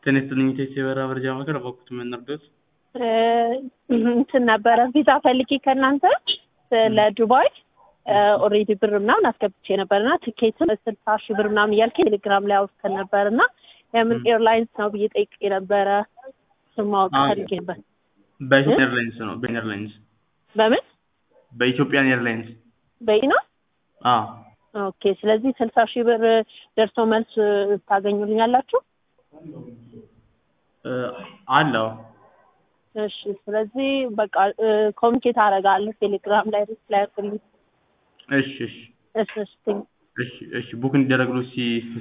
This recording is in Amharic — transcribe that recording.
ጤና ይስጥልኝ ኢቴክስ የበረራ መረጃ ማዕከል በወቅቱ ምን ነርዶት? እንትን ነበረ ቪዛ ፈልጌ ከእናንተ ለዱባይ ኦልሬዲ ብር ምናምን አስገብቼ ነበር እና ትኬትም ስልሳ ሺህ ብር ምናምን እያልከኝ ቴሌግራም ላይ አውርተን ነበር እና የምን ኤርላይንስ ነው ብዬ ጠይቄ ነበረ። እሱን ማወቅ ፈልጌ ነበር። በኢትዮጵያ ኤርላይንስ ነው። በኢትዮጵያ ኤርላይንስ በምን በኢትዮጵያን ኤርላይንስ በይ ነው? አዎ ኦኬ። ስለዚህ ስልሳ ሺህ ብር ደርሶ መልስ ታገኙልኛላችሁ? አለው እሺ። ስለዚህ በቃ ኮሚኒኬት አደርጋለሁ ቴሌግራም ላይ ሪፕላይ አድርግልኝ። እሺ እሺ እሺ እሺ እሺ እሺ ቡክ እንዲደረግሉ ሲ